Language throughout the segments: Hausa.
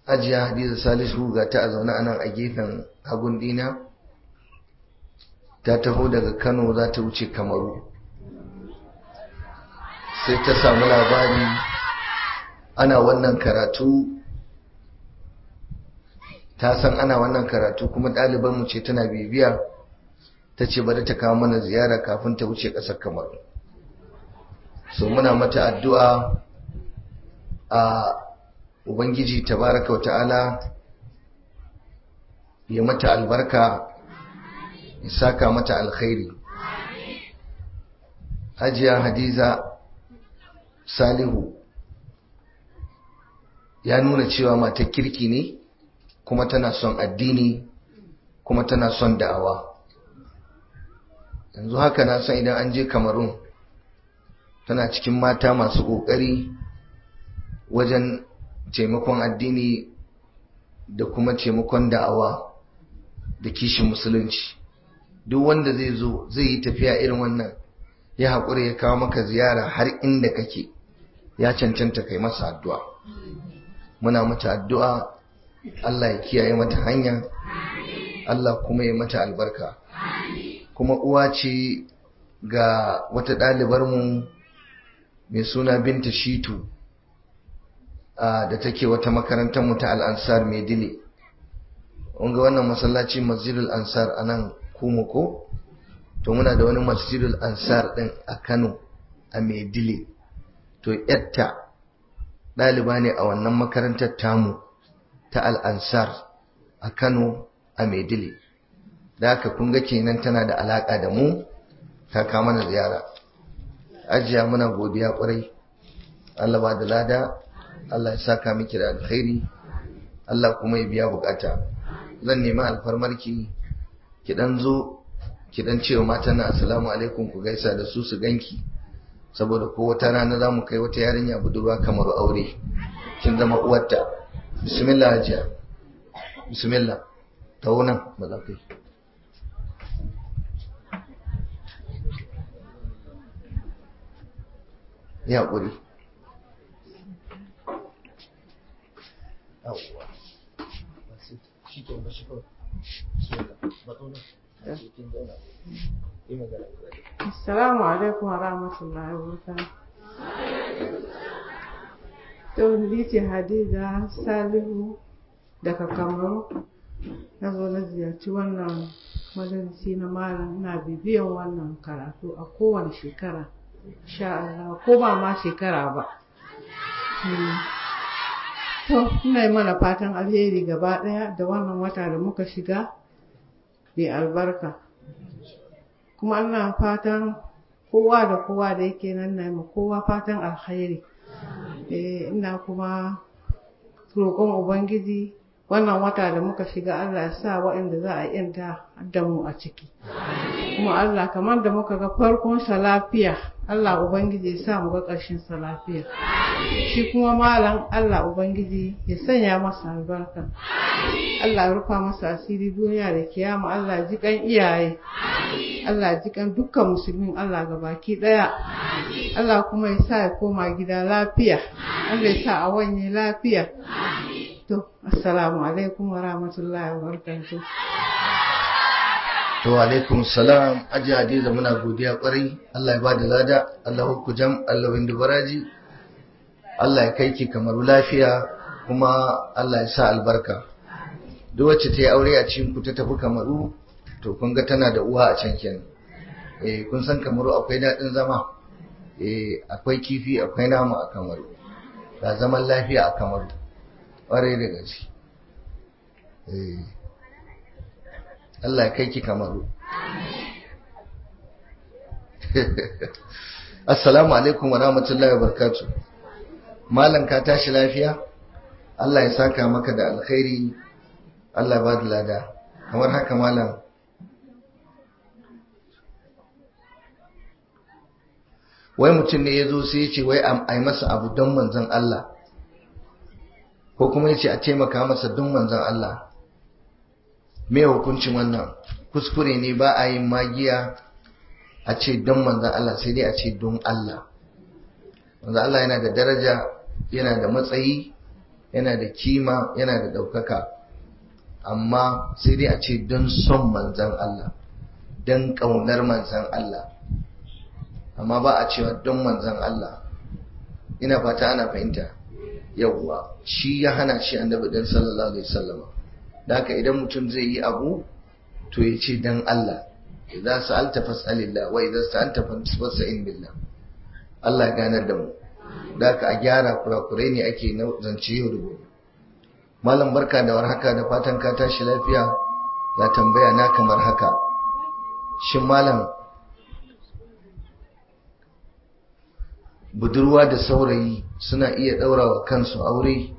ajiya hadiza salisu ga ta a zaune a nan a gefen hagun dina ta taho daga kano za ta wuce kamaru sai ta samu labari ana wannan karatu ta san ana wannan karatu kuma ɗalibanmu ce tana bibiya ta ce bari ta kawo mana ziyara kafin ta wuce ƙasar kamaru so muna mata addu'a a ubangiji tabaraka wata'ala ya mata albarka ya saka mata alkhairi hajiya hadiza salihu ya nuna cewa mata kirki ne kuma tana son addini kuma tana son da'awa yanzu haka na son idan an je kamarun tana cikin mata masu ƙoƙari wajen taimakon addini da kuma taimakon da'awa da kishin musulunci duk wanda zai zo zai yi tafiya irin wannan ya haƙura ya kawo maka ziyara har inda kake ya cancanta kai masa addu'a muna mata addu'a Allah ya kiyaye mata hanya Allah kuma ya mata albarka kuma uwa ce ga wata ɗalibarmu mai suna binta shitu da take wata makarantar mu ta al'ansar mai dile ga wannan masallaci masjidul ansar a nan kuma ko to muna da wani masjidul ansar din a kano a mai dile to yatta ɗaliba ne a wannan makarantar tamu ta al'ansar a kano a mai dile da haka kun ga kenan tana da alaƙa da mu ta kama na ziyara ajiya muna godiya ƙwarai Allah ba da lada Allah ya saka miki da alkhairi Allah kuma ya biya bukata zan nemi alfarmarki ki dan zo ki dan cewa matan na assalamu alaikum ku gaisa da su su ganki saboda ko wata rana za mu kai wata yarinya budurwa kamar aure kin zama uwarta bismillah hajiya bismillah ta nan ba za ka yi ya ƙuri Assalamu alaikum wa rahmatullahi wa barakatuh. To ni ce Hadiza Salihu daga Kamaru. Na zo na ziyarci wannan majalisi na malam na bibiyan wannan karatu a kowane shekara. Sha Allah ko ba ma shekara ba. To, ina yi mana fatan alheri gaba ɗaya da wannan wata da muka shiga mai albarka. Kuma ina fatan kowa da kowa da yake nan na ma kowa fatan alheri. ina kuma roƙon Ubangiji wannan wata da muka shiga Allah ya sa waɗanda za a yanta da mu a ciki. Kuma Allah kamar da muka ga farkon sa lafiya, Allah Ubangiji ya sa mu ga ƙarshen sa lafiya. Shi kuma malam Allah Ubangiji ya sanya masa albarka. Allah ya rufa masa asiri duniya da kiyama Allah ji kan iyaye. Allah ji kan dukkan musulmin Allah ga baki ɗaya. Allah kuma ya sa ya koma gida lafiya. Allah ya sa a wanye lafiya. To, assalamu alaikum wa rahmatullahi wa barakatuh. To alaikum salam aji hadiza muna godiya kwarai Allah ya bada lada Allah hukku jam Allah windu baraji Allah ya kai ki kamar lafiya kuma Allah ya sa albarka duk wacce ta yi aure a cikin ku ta tafi kamaru to kun ga tana da uwa a can kenan eh kun san kamaru akwai daɗin zama eh akwai kifi akwai nama a kamaru ga zaman lafiya a kamaru ƙwarai da gaske eh Allah ya kai ki kamaru. Assalamu alaikum wa rahmatullahi wa barakatuh. Malam ka tashi lafiya? Allah ya saka maka da alkhairi. Allah ba da lada. Kamar haka malam. Wai mutum ne ya zo sai ya ce wai a yi masa abu don manzon Allah. Ko kuma ya ce a taimaka masa don manzon Allah. me hukuncin wannan kuskure ne ba a yin magiya a ce don manzan Allah sai dai a ce don Allah manzan Allah yana da daraja yana da matsayi yana da kima yana da ɗaukaka amma sai dai a ce don son manzan Allah don ƙaunar manzan Allah amma ba a cewa don manzan Allah ina fata ana fahimta yawwa shi ya hana shi annabi ɗin sallallahu alaihi wasallama da haka idan mutum zai yi abu to ya ce don Allah idan sa'alta fas'alillah wa idan sa'alta fas'in billah Allah ya ganar da mu da haka a gyara kurakurai ne ake zance yau da gobe malam barka da warhaka da fatan ka tashi lafiya ga tambaya na kamar haka shin malam budurwa da saurayi suna iya ɗaurawa kansu aure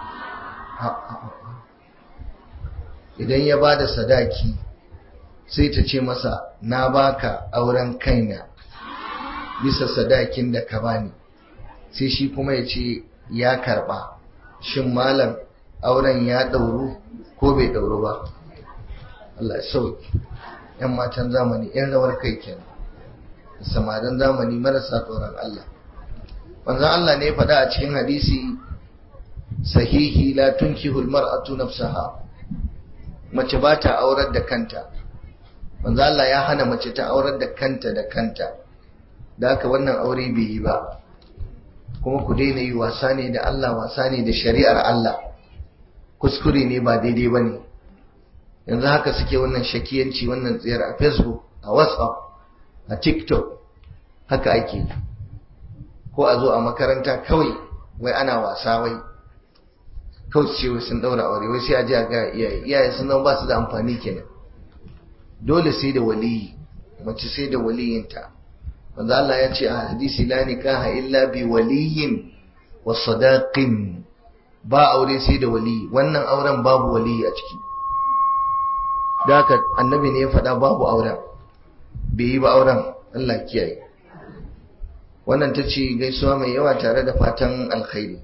idan ya ba da sadaki sai ta ce masa na baka auren kaina bisa sadakin da ka bani sai shi kuma ya ce ya karba shin malam auren ya ɗauru ko bai ɗauru ba Allah sauki ‘yan matan zamani ‘yan rawar kai kenan samarin zamani marasa tsoron Allah manzon Allah ne faɗa a cikin hadisi sahihi la tunkihul mar'atu nafsaha mace ba ta aurar da kanta manzo Allah ya hana mace ta aurar da kanta da kanta da haka wannan aure bai yi ba kuma ku daina yi wasa ne da Allah wasa ne da shari'ar Allah kuskure ne ba daidai ba ne yanzu haka suke wannan shakiyanci wannan tsayar a facebook a whatsapp a tiktok haka ake ko a zo a makaranta kawai wai ana wasa wai kawai ce sun daura aure wai sai a ji a ga iyaye iyaye sun zama ba su da amfani kenan dole sai da waliyi mace sai da waliyinta wanda Allah ya ce a hadisi la nikaha illa bi waliyin wa sadaqin ba aure sai da waliyi wannan auren babu waliyi a ciki da haka annabi ne ya faɗa babu auren bai yi ba auren Allah kiyaye wannan ta ce gaisuwa mai yawa tare da fatan alkhairi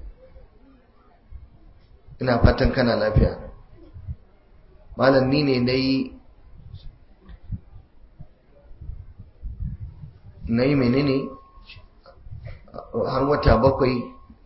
ina fatan kana lafiya malam ni ne na yi na yi menene har wata bakwai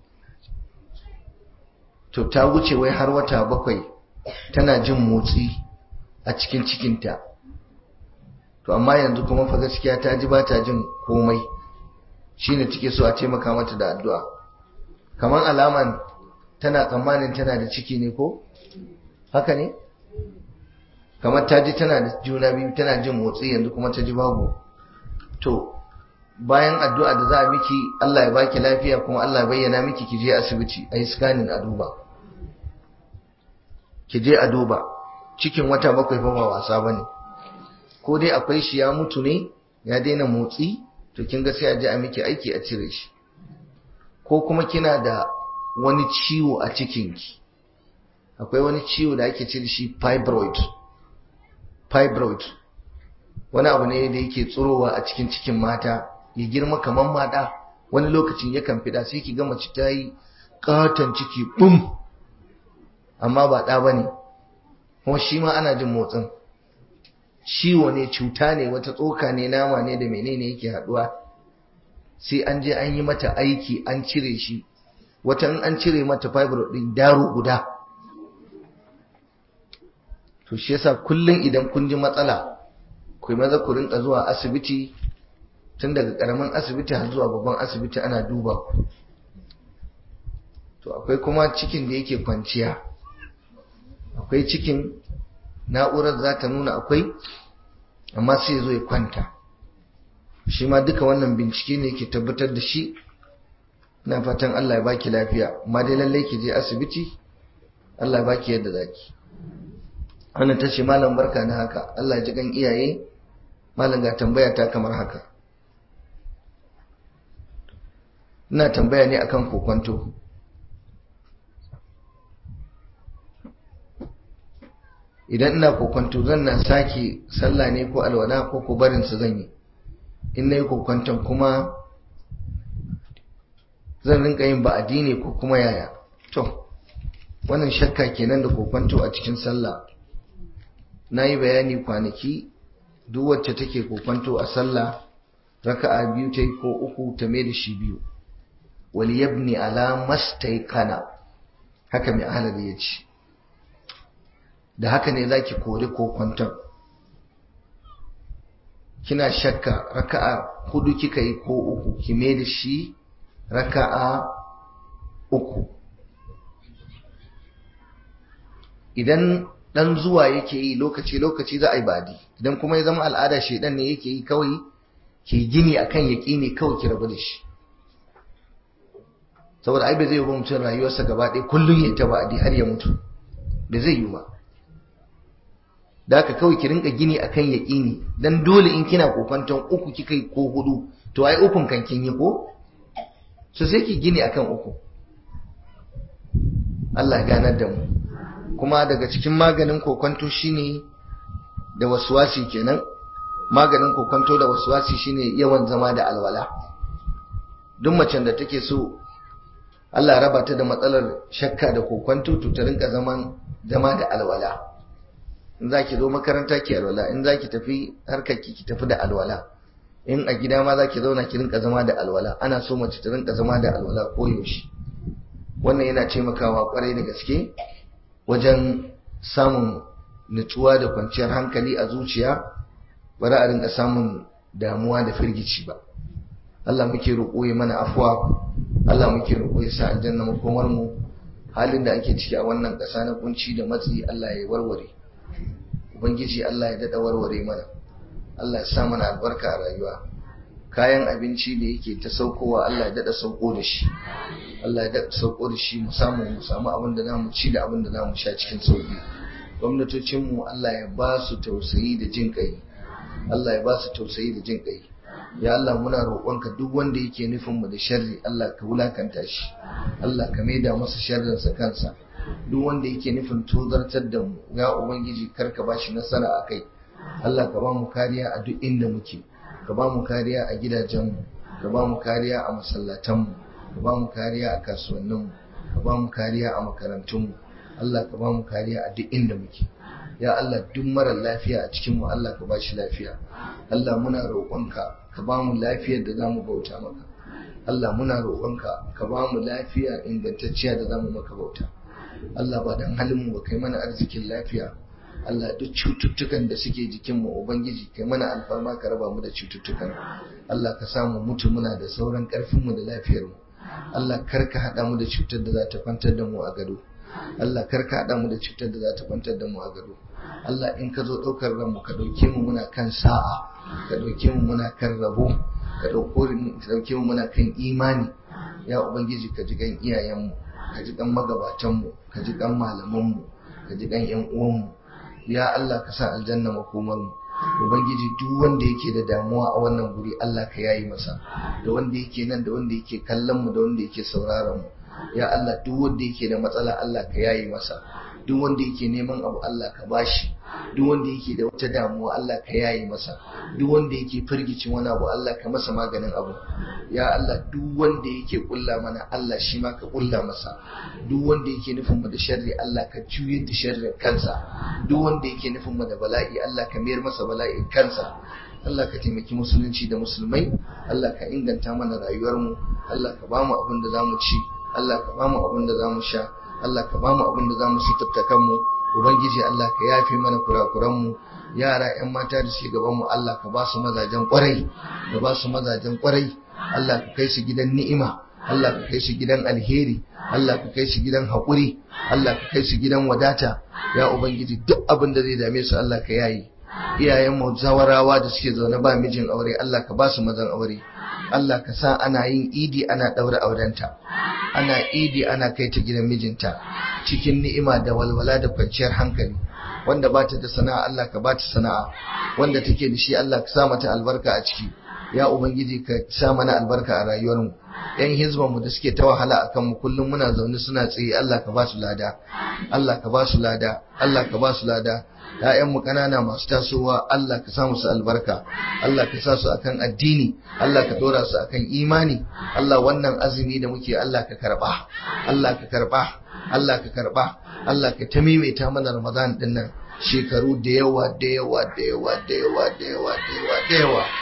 to ta wuce wai har wata bakwai tana jin motsi a cikin cikinta to amma yanzu kuma fa gaskiya ta ji ba ta jin komai shine take so a taimaka mata da addu'a kamar alaman tana tsammanin tana da ciki ne ko haka ne kamar ta ji tana da juna biyu tana jin motsi yanzu kuma ta ji babu to bayan addu'a da za a miki Allah ya baki lafiya kuma Allah ya bayyana miki ki je asibiti a yi scanning a duba ki je a duba cikin wata bakwai fa ba wasa bane ko dai akwai shi ya mutu ne ya daina motsi to kin ga sai a je a miki aiki a cire shi ko kuma kina da wani ciwo a cikinki akwai wani ciwo da ake cire shi fibroid fibroid wani abu ne da yake tsurowa a cikin cikin mata ya girma kamar mata wani lokacin yakan fida sai ki ga mace ta yi katon ciki bum amma ba ɗa ba ne kuma shi ma ana jin motsin ciwo ne cuta ne wata tsoka ne nama ne da menene yake haɗuwa sai an je an yi mata aiki an cire shi wata in an cire mata fibroid ɗin daro guda to shi yasa kullum idan kun ji matsala ku yi maza ku rinka zuwa asibiti tun daga karamin asibiti har zuwa babban asibiti ana duba ku to akwai kuma cikin da yake kwanciya akwai cikin na'urar za ta nuna akwai amma sai zo ya kwanta shi ma duka wannan bincike ne ke tabbatar da shi na fatan Allah ya baki lafiya amma dai lallai ki je asibiti Allah ya baki yadda zaki wannan ta ce malam barka na haka Allah ji kan iyaye malam ga tambaya ta kamar haka ina tambaya ne akan kokonto idan ina kokonto zan na sake sallah ne ko alwala ko ko barin su zan yi in nayi kokonton kuma zan rinka yin ba'adi ne ko kuma yaya to wannan shakka kenan da kokonto a cikin sallah na yi bayani kwanaki duk wacce take kokwanto a sallah raka'a biyu ta yi ko uku ta mai da shi biyu wali yabni ala mastaikana haka mai ahalari ya ce da haka ne za ki kori ko kwanton kina shakka raka'a hudu kika yi ko uku ki mai da shi raka'a uku idan dan zuwa yake yi lokaci lokaci za a yi badi idan kuma ya zama al'ada shedan ne yake yi kawai ki gini akan yaƙini kawai ki rabu da shi saboda ai bai zai yi ba mutum rayuwarsa gaba ɗaya kullum ya ta ba'adi har ya mutu bai zai yi ba da haka kawai ki rinka gini akan yaƙini dan dole in kina kofanton uku kika yi ko hudu to ai ukun kan kin yi ko so sai ki gini akan uku Allah ya ganar da mu kuma daga cikin maganin kokonto shine da waswasi kenan maganin kokonto da waswasi shine yawan zama da alwala duk macen da take so Allah raba ta da matsalar shakka da kokonto to ta rinka zaman zama da alwala in zaki zo makaranta ki alwala in zaki tafi harkar ki ki tafi da alwala in a gida ma zaki zauna ki rinka zama da alwala ana so mace ta rinka zama da alwala koyaushe wannan yana taimakawa kwarai da gaske wajen samun nutsuwa da kwanciyar hankali a zuciya ba za a rinka samun damuwa da firgici ba Allah muke roƙo ya mana afwa Allah muke roƙo ya sa aljanna makomar mu halin da ake ciki a wannan ƙasa na kunci da matsi Allah ya warware ubangiji Allah ya dada warware mana Allah ya sa mana albarka a rayuwa kayan abinci da yake ta saukowa Allah ya dada sauko da shi Allah ya dada sauko da shi mu samu mu samu abin da zamu ci da abin da zamu sha cikin sauki gwamnatocin mu Allah ya ba su tausayi da jin kai Allah ya ba su tausayi da jin kai ya Allah muna roƙonka duk wanda yake nufin mu da sharri Allah ka wulakanta shi Allah ka maida masa sharrin sa kansa duk wanda yake nufin tozartar da mu ya ubangiji kar ka bashi nasara a kai Allah ka ba mu kariya a duk inda muke ka ba mu kariya a gidajenmu ka ba mu kariya a masallatanmu ka ba mu kariya a kasuwanninmu ka ba mu kariya a makarantunmu Allah ka ba mu kariya a duk inda muke ya Allah duk mara lafiya a cikinmu Allah ka ba shi lafiya Allah muna roƙonka ka ba mu lafiyar da za mu bauta maka Allah muna roƙonka ka ba mu lafiya ingantacciya da za mu maka bauta Allah ba dan halin mu ba kai mana arzikin lafiya Allah duk cututtukan da suke jikinmu Ubangiji kai mana alfarma ka raba mu da cututtukan Allah ka samu mutu muna da sauran ƙarfinmu da lafiyarmu Allah kar ka haɗa mu da cutar da za ta kwantar da mu a gado Allah kar ka haɗa mu da cutar da za ta kwantar da mu a gado Allah in ka zo ɗaukar ranmu ka ɗauke mu muna kan sa'a ka ɗauke mu muna kan rabo ka ɗauke mu muna kan imani ya Ubangiji ka ji kan iyayenmu ka ji kan magabatanmu ka ji kan malamanmu ka ji kan 'yan uwanmu ya Allah ka sa aljanna makomar mu ubangiji duk wanda yake da damuwa a wannan guri Allah ka yayi masa da wanda yake nan da wanda yake kallon mu da wanda yake sauraron mu ya Allah duk wanda yake da matsala Allah ka yayi masa duk wanda yake neman abu Allah ka bashi duk wanda yake da wata damuwa Allah ka yayi masa duk wanda yake firgicin wani abu Allah ka masa maganin abu ya Allah duk wanda yake kulla mana Allah shi ma ka kulla masa duk wanda yake nufin mu da sharri Allah ka juyar da sharrin kansa duk wanda yake nufin mu da bala'i Allah ka mayar masa bala'in kansa Allah ka taimaki musulunci da musulmai Allah ka inganta mana rayuwarmu Allah ka bamu abin da zamu ci Allah ka bamu abin da zamu sha Allah ka bamu abin da zamu suturta kanmu ubangiji Allah ka yafe mana kurakuranmu yara yan mata da suke gaban mu Allah ka ba su mazajen kwarai ka ba su mazajen kwarai Allah ka kai su gidan ni'ima Allah ka kai su gidan alheri Allah ka kai su gidan haƙuri Allah ka kai su gidan wadata ya ubangiji duk abin da zai dame su Allah ka yayi iyayen mu zawarawa da suke zaune ba mijin aure Allah ka ba su mazan aure Allah ka sa ana yin idi ana ɗaura aurenta ana idi ana kai ta gidan mijinta cikin ni'ima da walwala da kwanciyar hankali wanda ba ta da sana'a Allah ka ba ta sana'a wanda take da shi Allah ka sa mata albarka a ciki ya ubangiji ka sa mana albarka a rayuwarmu yan hizban mu da suke ta wahala akan mu kullum muna zaune suna tsaye Allah ka ba su lada Allah ka ba su lada Allah ka ba su lada ‘ya'yan mu ƙanana masu tasowa Allah ka sa musu albarka Allah ka sa su akan addini Allah ka ɗora su akan imani Allah wannan azumi da muke Allah ka karɓa Allah ka karɓa Allah ka karɓa Allah ka ta maimaita mana Ramadan ɗin nan shekaru da yawa da yawa da yawa da yawa da yawa da yawa da yawa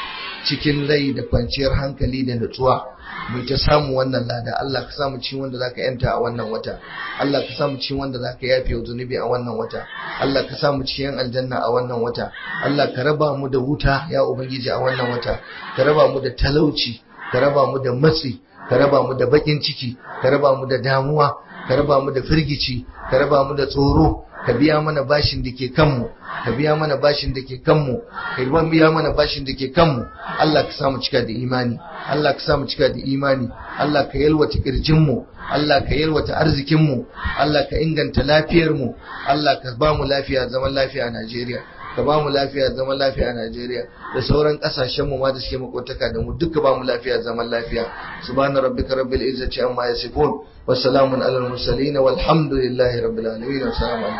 cikin rai da kwanciyar hankali da nutsuwa mu ta samu wannan lada Allah ka samu cikin wanda zaka yanta a wannan wata Allah ka samu cikin wanda zaka yafe zunubi a wannan wata Allah ka samu cikin aljanna a wannan wata Allah ka raba mu da wuta ya ubangiji a wannan wata ka raba mu da talauci ka raba mu da matsi ka raba mu da bakin ciki ka raba mu da damuwa ka raba mu da firgici ka raba mu da tsoro ka biya mana bashin da ke kanmu ka biya mana bashin da ke kanmu ka biya mana bashin da ke kanmu Allah ka samu cika da imani Allah ka samu cika da imani Allah ka yalwata kirjinmu Allah ka yalwata arzikinmu Allah ka inganta lafiyarmu Allah ka ba mu lafiya zaman lafiya a Najeriya ka ba mu lafiya zaman lafiya a Najeriya da sauran kasashen mu ma da suke makotaka da mu duka ba mu lafiya zaman lafiya subhana rabbika rabbil izzati amma yasifun wa salamun alal mursalin walhamdulillahi rabbil alamin assalamu alaikum